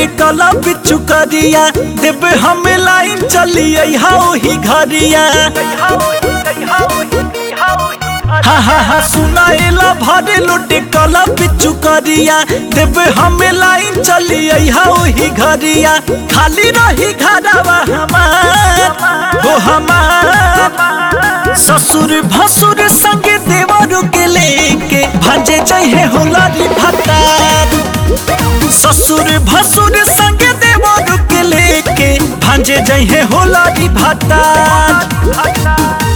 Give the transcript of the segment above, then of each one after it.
कला बिचु करिया देव हम लाइन चलिए ही घरिया हा हा हा सुनाएला भरे लोटे कला बिचु करिया देव हम लाइन चलिए ही घरिया खाली रही घरवा हमार हो हमार ससुर भसुर संग देवरु के लेके भांजे चाहिए होला री भतार ससुर भसुर संग देवरु के लेके भांजे चाहिए होला री भतार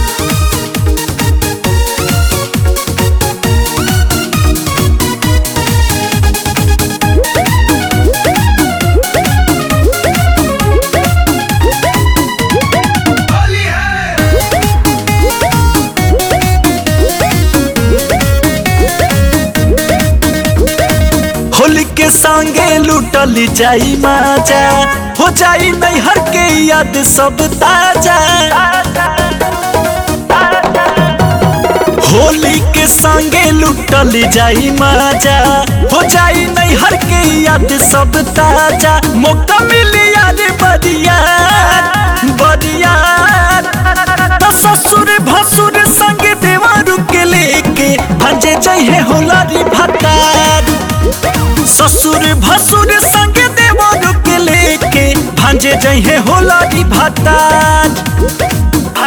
होली के संगे लूटल जाई माजा हो जाई नैहर के याद सब ताजा होली के संगे लूटल जाई माजा हो जाई नैहर के याद सब ताजा मौका मिली याद बरिया बरिया तो ससुर भसुर संग देवारू के लेके भंजे चाहिए होला री भतार ससुर भसुर संग देवर के लेके भांजे जहे होला री भतार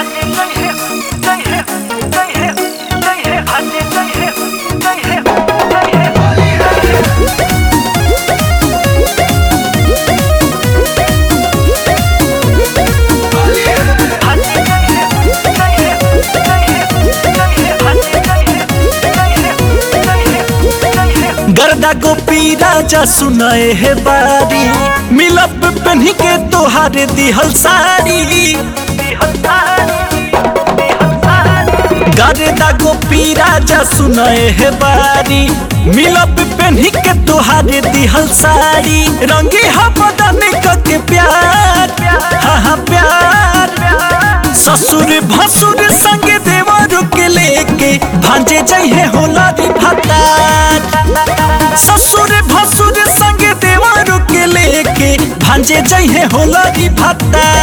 गर्दा गोपी राजा सुनाए है बारी मिलब पहनी के तोहार दिहल सारी गर्दा गोपी राजा सुनाए है बारी मिलब पहनी के तोहार दिहल सारी रंगी हा बदन के प्यार हाँ हाँ प्यार ससुर भसुर संग देवर के लेके भांजे चाहिए होला री भतार ससुर भसुर संग देवर के लेके भांजे चाहिए होला री भतार